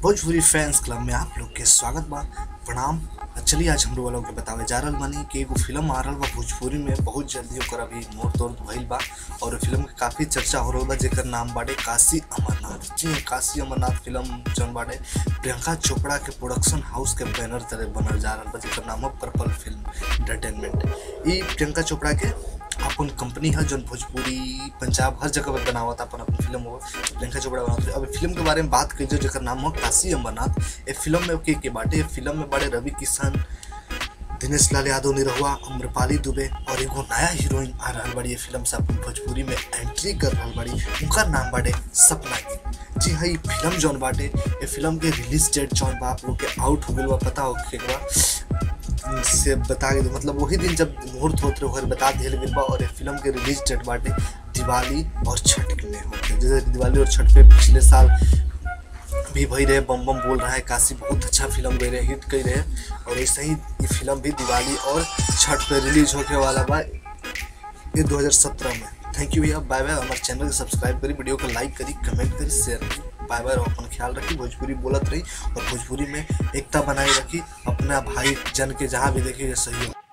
Bhojpuri fans club में आप लोग के स्वागत बा प्रणाम चलिए आज हम लोग वालों के बतावे जा रहल बानी कि एगो फिल्म आ रहल बा भोजपुरी में बहुत जल्दी ओकर अभी मोड़ तोड़ भइल बा और फिल्म के काफी चर्चा हो रहल बा जेकर नाम बाटे काशी अमरनाथ जी हाँ, काशी अमरनाथ फिल्म जौन बाटे प्रियंका चोपड़ा के प्रोडक्शन हाउस के बैनर तरह बनल जा रहल बा जेकर नाम है पर्पल फिल्म एंटरटेनमेंट ई प्रियंका चोपड़ा के अपन कंपनी है जौन भोजपुरी पंजाब हर जगह पे बनावत अपन अपन फिल्म हो प्रियंका चोपड़ा बनावत अब फिल्म के बारे में बात करी जो जेकर नाम हो काशी अमरनाथ ए फिल्म में के के बाटे ए फिल्म में बड़े रवि किशन दिनेश लाल यादव निरहुआ अम्रपाली दुबे और एगो नया हीरोइन आ रहल बड़ी ये फिल्म से अपन भोजपुरी में एंट्री कर रहल बड़ी उनका नाम बाटे सपना गिल जी हाँ ये फिल्म जौन बाटे ये फिल्म के रिलीज डेट जौन बा आप लोग के आउट हो गइल बा पता हो के बा से बता के दो मतलब वही दिन जब मुहूर्त होते रहे ओकर बता दिया गइल बा और ये फिल्म के रिलीज डेट बाटे दिवाली और छठ में होते जैसे कि दिवाली और छठ पे पिछले साल भी भई रहे बम बम बोल रहा है काशी बहुत अच्छा फिल्म गई रहे हिट गई रहे और ऐसे ही ये फिल्म भी दिवाली और छठ पे रिलीज होके वाला बा ये 2017 में थैंक यू भैया बाय बाय हमारे चैनल के सब्सक्राइब करी वीडियो को लाइक करी कमेंट करी शेयर करी बाय बाय और अपन ख्याल रखी भोजपुरी बोलत रही और भोजपुरी में एकता बनाए रखी अपना भाई जन के जहाँ भी देखिए सहयोग